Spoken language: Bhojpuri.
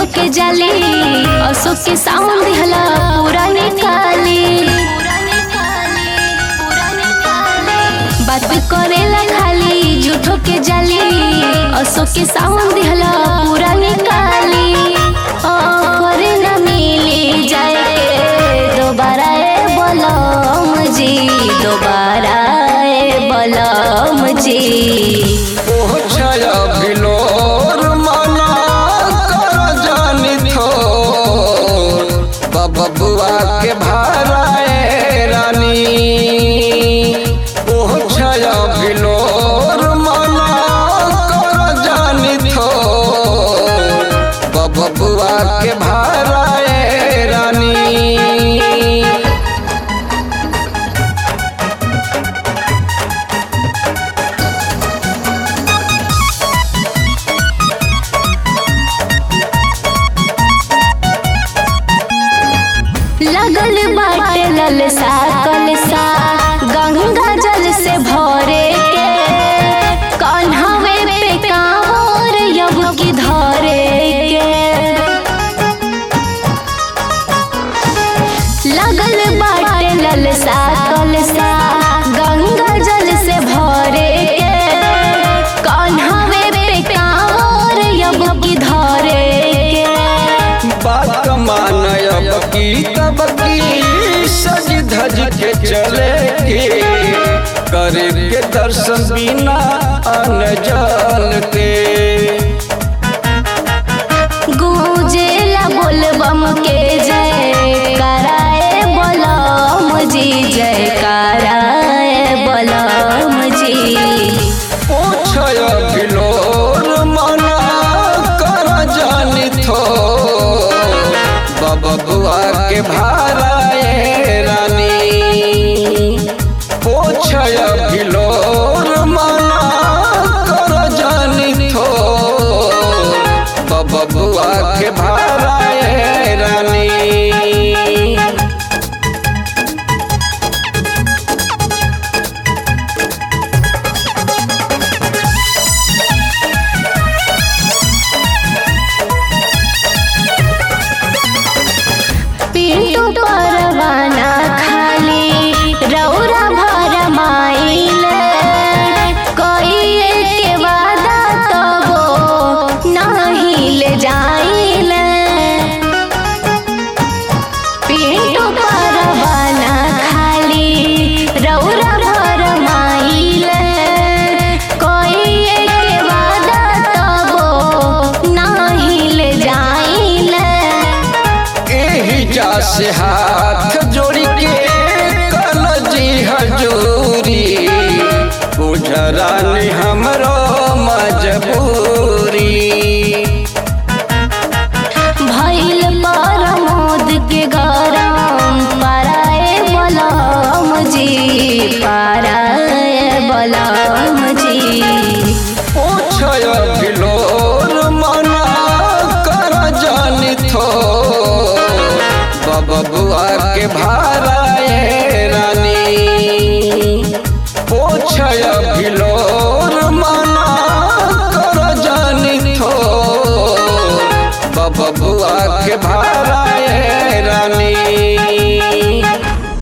के जाली अशोक के साउंड दिहला पूरा निकाली बात करेला खाली झूठो के जाली अशोक के साउंड दिहला पूरा निकाली ऑफर न मिली जाए दोबारा ए बलम जी दोबारा ए बलम जी ओह छाया भिलोर मना कर जानी थोर बबुआ के भाराए रानी ओह छाया भिलोर मना कर जानी थोर बबुआ के भाराए रानी लगल बाटे ललसा कलसा गंगा जल से भरे के कन्हवे पे कांवर यब की धरे के लगल बाटे ललसा कलसा गंगा जल से भरे के कन्हवे पे कांवर यब की धरे के बात मानब की तब की सज धज के चले के करे के दर्शन बिना अन जल के गूंजेला बोलबम के जय कराए बलम जी जय कराए बलम जी पूछय भिलोर मना कर जानी थो बबुआ के भाराए रानी पूछय भिलोर मना कर जानी थो बबुआ के भाराए रानी पिंटू परवाना खाली रौरा भर माइल कइए के वादा तबो नहीं ले जाइल पिंटू परवाना खाली रौरा भर माइल कइए के वादा तबो नहीं ले जाइल एही जा से हाथ जोड़ के कल जी हजूरी गुजरानी हमरो मजबूरी भइल परमोद के गरम पाराए बलम जी पाराए बलम जी पूछय भिलोर मना कर जानी थो बबुआ के भाई